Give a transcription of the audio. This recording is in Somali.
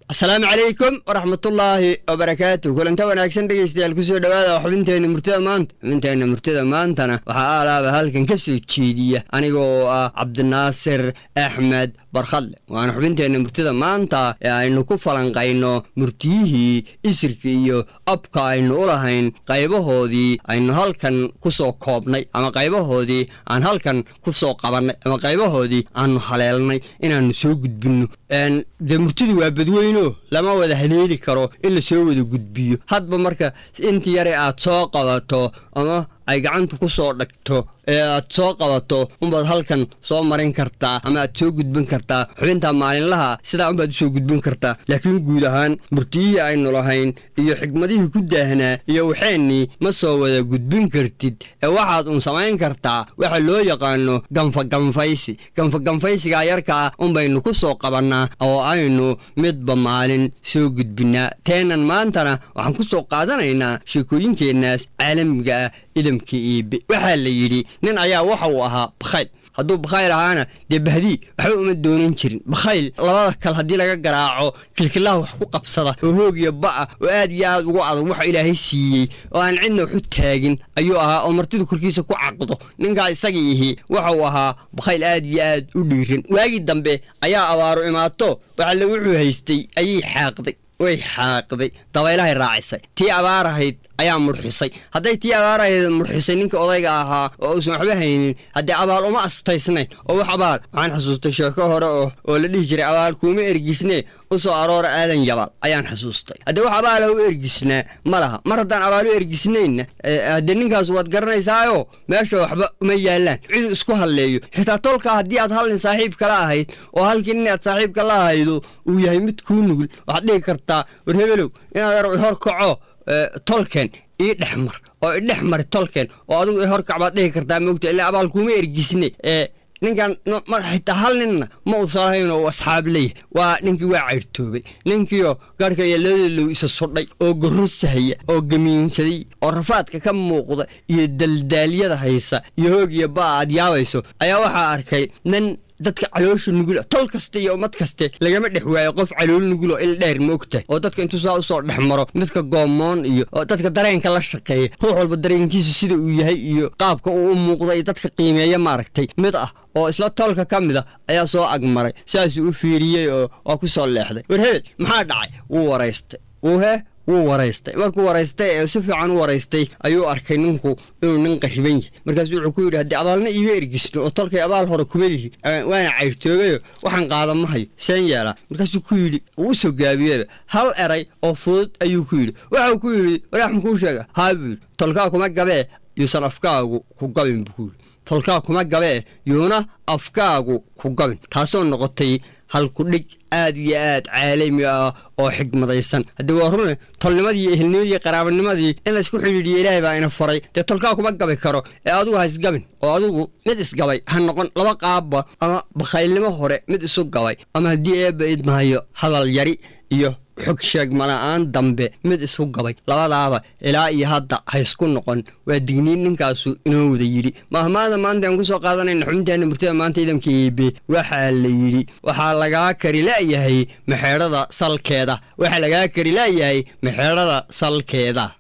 asalaamu calaykum waraxmatullaahi wabarakaatu kulanta wanaagsan dhegeystayaal kusoo dhowaada xubinteenna murtida maanta xubinteenna murtida maantana waxaa aalaaba halkan ka soo jeediya aniga oo ah cabdinaasir axmed barkhadle waana xubinteenna murtida maanta ee aynu ku falanqayno murtiyihii isirka iyo abka aynu u lahayn qaybahoodii aynu halkan ku soo koobnay ama qaybahoodii aan halkan ku soo qabannay ama qaybahoodii aanu haleelnay inaannu soo gudbinno dee murtidu waa badweyno lama wada haleeli karo in la soo wada gudbiyo hadba marka inta yare aad soo qabato ama ay gacanta ku soo dhagto ee aad soo qabato unbaad halkan soo marin kartaa ama aad soo gudbin kartaa xubinta maalinlaha sidaa unbaad usoo gudbin kartaa laakiin guud ahaan murtiyihii aynu lahayn iyo xigmadihii ku daahnaa iyo waxeennii ma soo wada gudbin kartid ee waxaad un samayn kartaa waxa loo yaqaano ganfaganfaysi ganfaganfaysigaa yarkaa unbaynu ku soo qabannaa oo aynu midba maalin soo gudbinnaa teenan maantana waxaan ku soo qaadanaynaa sheekooyinkeennaas caalamiga ah idamka iibe waxaa la yidhi nin ayaa waxa uu ahaa bakhayl hadduu bakhayl ahaana dee bahdii waxba uma doonan jirin bakhayl labada kale haddii laga garaaco kilkilaha wax ku qabsada oo hoog iyo ba'a oo aad iyo aad ugu adag waxa ilaahay siiyey oo aan cidna waxu taagin ayuu ahaa oo martidu korkiisa ku caqdo ninkaa isaga ihi waxa uu ahaa bakhayl aad iyo aad u dhiiran waagii dambe ayaa abaaru imaato waxalle wuxuu haystay ayay xaaqday way xaaqday dabaylahay raacisay tii abaar ahayd ayaa murxisay hadday tii abaar ahayd murxisay ninka odayga ahaa oo uusan waxba haynin haddee abaal uma astaysnayn oo wax abaal waxaan xasuustay sheeko hore oo oo la dhihi jiray abaal kuuma ergisnee u soo aroora aadan yabaal ayaan xasuustay haddee wax abaala u ergisnaa ma laha mar haddaan abaal u ergisnaynna haddee ninkaas waad garanaysaayo meesha waxba uma yaallaan cidu isku halleeyo xitaa tolkaa haddii aad hal nin saaxiib kala ahayd oo halkii nin aad saaxiibka la ahaydo uu yahay mid kuu nugul waxaad dhihi kartaa war hebelow inaad yar hor kaco tolken ii dhex mar oo idhex mari tolken oo adigu i horkac baad dhihi kartaa moogta ilaa abaal kuuma ergisne ee ninkan xitaa hal ninna ma uusan lahayn oo asxaab leeyahay waa ninkii waa cayrtoobay ninkiioo garhka iyo labadeelow isa sudhay oo gorrosahaya oo gamiinsaday oo rafaadka ka muuqda iyo daldaalyada haysa iyo hoog iyo ba'a aad yaabayso ayaa waxaa arkay nin dadka caloosha nugula tol kasta iyo ummad kaste lagama dhex waayo qof calool nugul oo il dheer ma ogtahay oo dadka intuu saa usoo dhex maro midka goomoon iyo oo dadka dareenka la shaqeeya ruux walba dareenkiisa sida uu yahay iyo qaabka uu u muuqda iyo dadka qiimeeya maaragtay mid ah oo isla tolka ka mid a ayaa soo agmaray saasuu u fiiriyey oo waa ku soo leexday war hebel maxaa dhacay wuu waraystay wuu hee wuu waraystay markuu waraystay ee si fiican u waraystay ayuu arkay ninku inuu nin qariban yahay markaasu wuxuu ku yidhi haddii abaalna iiga ergisno oo tolkay abaal hore kuma lihi waana cayrtoogayo waxaan qaada ma hayo seen yeelaa markaasuu ku yidhi uu u soo gaabiyeba hal eray oo fudud ayuu ku yidhi waxau ku yidhi walaax makuu sheega haa buu yidhi tolkaa kuma gabee yuusan afkaagu ku gabin buu ku yidhi tolkaa kuma gabee yuuna afkaagu ku gabin taasoo noqotay halkudhig aad iyo aad caalami ah oo xigmadaysan haddii waa rune tolnimadii iyo ehelnimadii iyo qaraabanimadii in laysku xidhiidhiyo ilaahay baa ina faray dee tolkaa kuma gabi karo ee adigu ha isgabin oo adigu mid isgabay ha noqon laba qaabba ama bakhaylnimo hore mid isu gabay ama haddii eebba idmahayo hadal yari iyo xog sheegmala'aan dambe mid isu gabay labadaaba ilaa iyo hadda ha ysku noqon waa digniin ninkaasu inoo wada yidhi mahmaada maanta aan ku soo qaadanayna xubinteena murtida maanta idamka iibe waxaa la yidhi waxaa lagaa kari la'yahay maxeedhada salkeeda waxaa lagaa kari la'yahay maxeedhada salkeeda